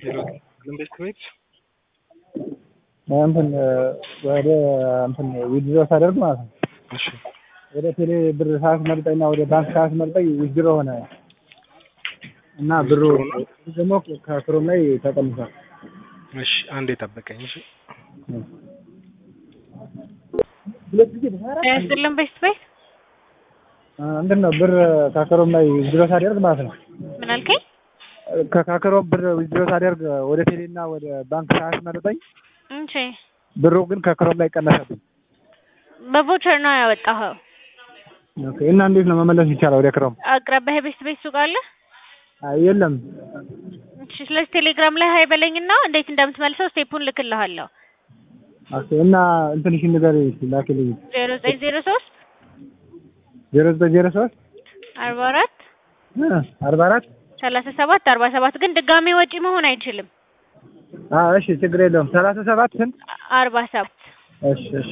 ኢንቨስት ቤት እንትን ወደ እንትን ዊዝድሮ ሳደርግ ማለት ነው እሺ ወደ ቴሌ ብር ሳያስመርጠኝ እና ወደ ባንክ ሳያስመርጠኝ ዊዝድሮ ሆነ እና ብሩ ደግሞ ከክሮም ላይ ተቀንሷል። እሺ አንዴ ጠብቀኝ እሺ ያስጥልን ቤት ቤት እንትን ነው ብር ከክሮም ላይ ዊዝድሮ ሳደርግ ማለት ነው ምን አልከኝ? ከካክሮም ብር ዊዝድሮ ሳደርግ ወደ ቴሌ እና ወደ ባንክ ሳያስመርጠኝ እንቺ ብሩ ግን ከክሮም ላይ ቀነሰብኝ። በቮቸር ነው ያወጣኸው። ኦኬ እና እንዴት ነው መመለስ ይቻላል ወደ ክሮም? አቅራቢያ ቤት ቤት ሱቅ አለ? አይ የለም። እሺ ስለዚህ ቴሌግራም ላይ ሀይ በለኝና እንዴት እንደምትመልሰው ስቴፑን ልክልሃለሁ። ኦኬ እና እንትንሽ ንገሪኝ እስኪ ላኪልኝ። ዜሮ ዘጠኝ ዜሮ ሶስት ዜሮ ዘጠኝ ዜሮ ሶስት አርባ አራት አርባ አራት ሰላሳ ሰባት አርባ ሰባት ግን ድጋሜ ወጪ መሆን አይችልም። አዎ እሺ ችግር የለውም። ሰላሳ ሰባት ስንት? አርባ ሰባት እሺ እሺ